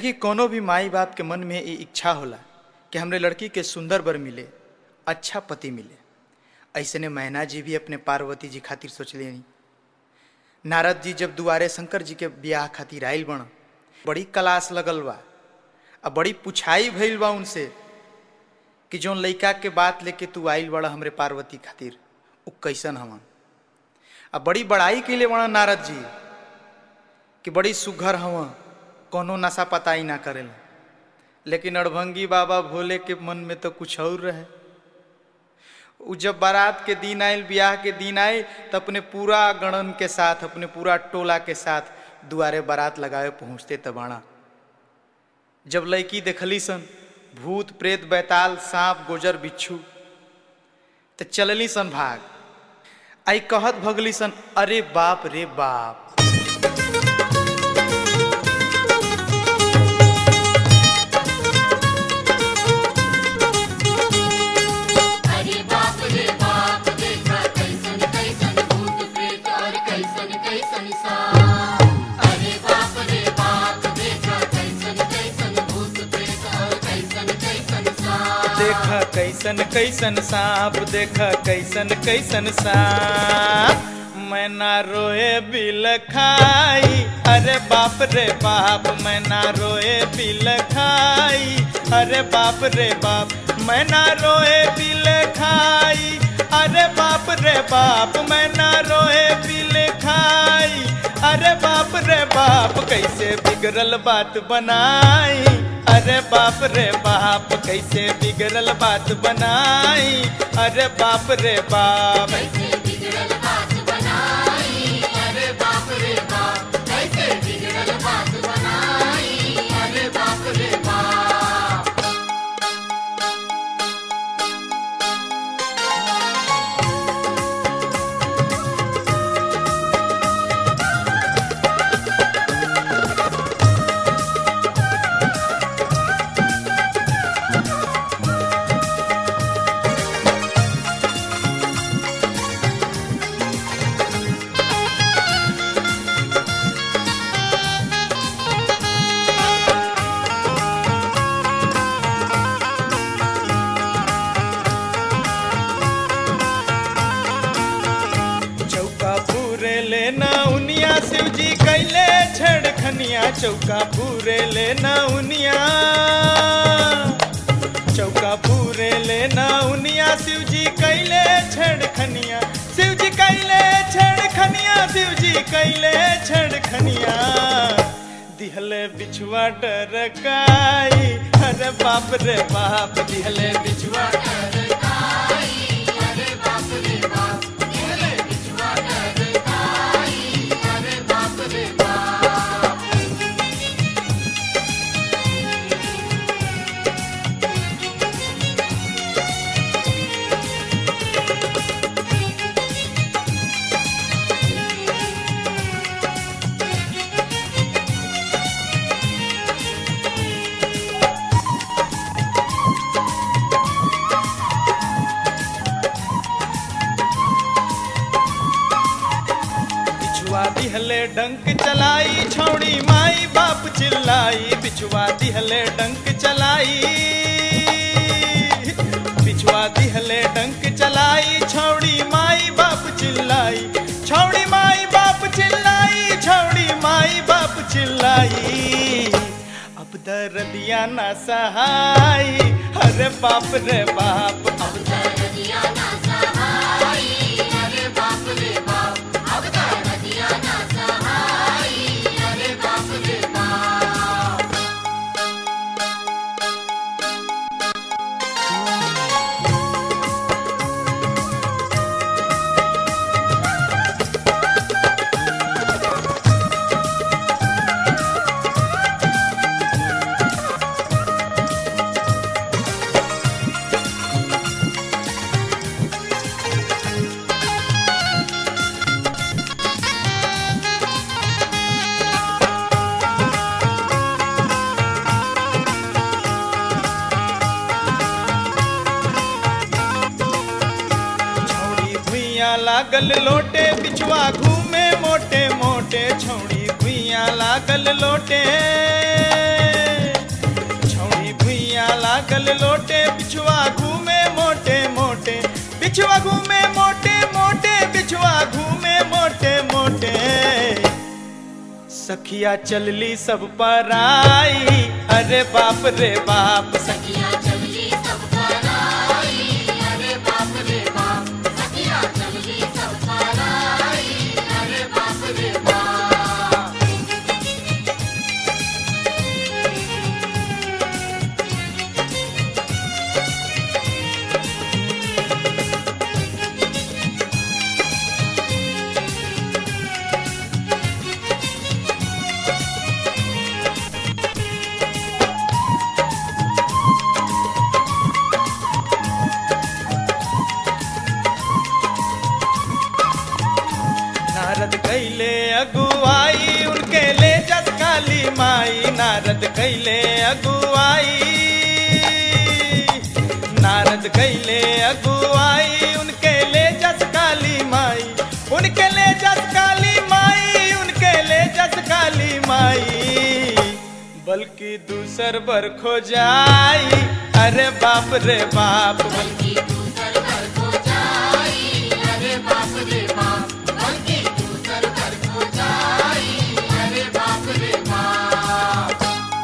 कि कोनो भी माई बाप के मन में ये इच्छा होला कि हमरे लड़की के सुंदर बर मिले अच्छा पति मिले ऐसे ने मैना जी भी अपने पार्वती जी खातिर सोचले नहीं नारद जी जब दुआरे शंकर जी के ब्याह खातिर आयल बण बड़ी कलास लगल बा आ बड़ी पुछाई भइल बा उनसे कि जौन लइका के बात लेके तू आइल बड़ा हमरे पार्वती खातिर उ कैसन हवन आ बड़ी बड़ाई कैले बड़ा नारद जी कि बड़ी सुघर हवन कोनो नशा पताई ना करेला लेकिन अड़भंगी बाबा भोले के मन में तो कुछ और रहे उ जब बारात के दिन आयल ब्याह के दिन आए तो अपने पूरा गणन के साथ अपने पूरा टोला के साथ दुआरे बारात लगावे पहुंचते तबाणा जब लड़की देखली सन भूत प्रेत बैताल सांप गोजर बिच्छू तो चलली सन भाग आई कहत भगली सन अरे बाप रे बाप अरे बाप रे बाप देखा कैसन कैसन भूत प्रेत और कैसन कैसन सांप अरे बाप रे बाप देखा कैसन कैसन भूत प्रेत और कैसन कैसन सांप देखा कैसन कैसन सांप देखा कैसन कैसन सांप मैं ना रोए बिल खाई अरे बाप रे बाप मैं ना रोए बिल खाई अरे बाप रे बाप मैं ना रोए बिल खाई अरे बाप रे बाप मैं ना रोए बिल खाई अरे बाप रे बाप कैसे बिगड़ल बात बनाई अरे बाप रे बाप कैसे बिगड़ल बात बनाई अरे बाप रे बाप कैसे बिगड़ल बात बनाई अरे बाप रे बाप कैसे बिगड़ल बात बनाई अरे बाप रे बाप चौका पूरे लेना उनिया शिव जी कैले छेड़खनिया चौका पूरे लेना उनिया चौका पूरे लेना उनिया शिव जी कैले छेड़खनिया शिव जी कैले छेड़खनिया शिव जी कैले छेड़खनिया दिहले बिछुआ डरकाई अरे बाप रे बाप दिहले बिछुआ अरे बाप रे बाप अरे बिछुआ कर आई अरे बाप रे बाप बिछुआ दिहले डंक चलाई छौड़ी माई बाप चिल्लाई बिछुआ दिहले डंक चलाई बिछुआ दिहले डंक चलाई छौड़ी माई बाप चिल्लाई छौड़ी माई बाप चिल्लाई छौड़ी माई बाप चिल्लाई अब दर्दिया ना सहाई अरे बाप रे बाप अब नदिया ना सहाई अरे बाप रे बाप अब तो नदिया ना सहाई अरे बाप रे बाप छौड़ी भुइया लागल लोटे बिछुआ घूमे मोटे मोटे छौड़ी भुइया लागल लोटे सखिया चलली सब पर आई अरे बाप रे बाप सखिया चलली सब पर आई अरे बाप रे बाप सखिया चलली सब पर आई अरे बाप रे बाप नारद कैले अगुआई उनके ले जस काली माई नारद कैले अगुआई नारद कैले अगुआई उनके ले जस काली माई उनके ले जस काली माई उनके ले जस काली माई बल्कि दूसर बर खो जाई अरे बाप रे बाप बल्कि दूसर घर को जाई अरे बाप रे बाप बल्कि दूसर घर को जाई अरे बाप रे बाप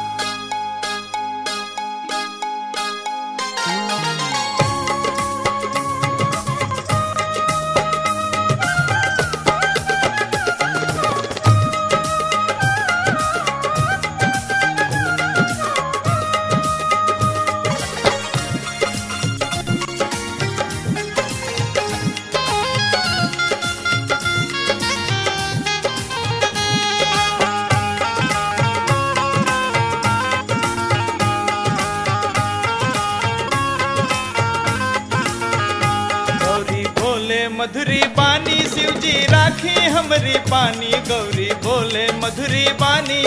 गौरी बोले मधुरी बानी शिव जी राखी हमरी पानी गौरी बोले मधुरी बानी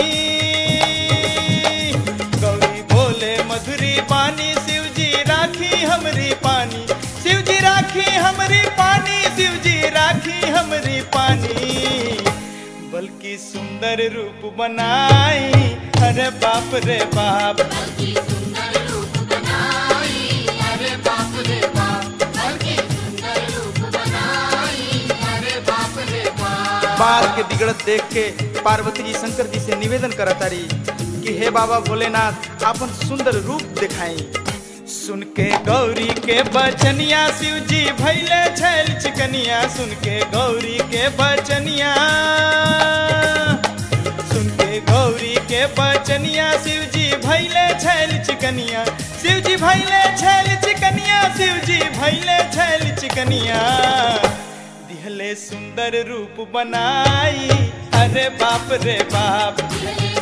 गौरी बोले मधुरी बानी शिव जी राखी हमरी पानी शिव जी राखी हमरी पानी शिव जी राखी हमरी पानी बल्कि सुंदर रूप बनाई अरे बाप रे बाप बल्कि सुंदर रूप बनाई अरे बाप रे बाप बल्कि सुंदर रूप बनाई अरे बाप रे बाप बाल के बिगड़त देख के पार्वती जी शंकर जी से निवेदन करतारी कि हे बाबा भोलेनाथ आपन सुंदर रूप दिखाई सुन के गौरी के बचनिया शिव जी भैले छैल चिकनिया सुन के गौरी के बचनिया सुन के गौरी के बचनिया शिव जी भैले छैल चिकनिया शिव जी भैले छैल चिकनिया शिव जी भैले छैल चिकनिया दिहले सुंदर रूप बनाई अरे बाप रे बाप दिहले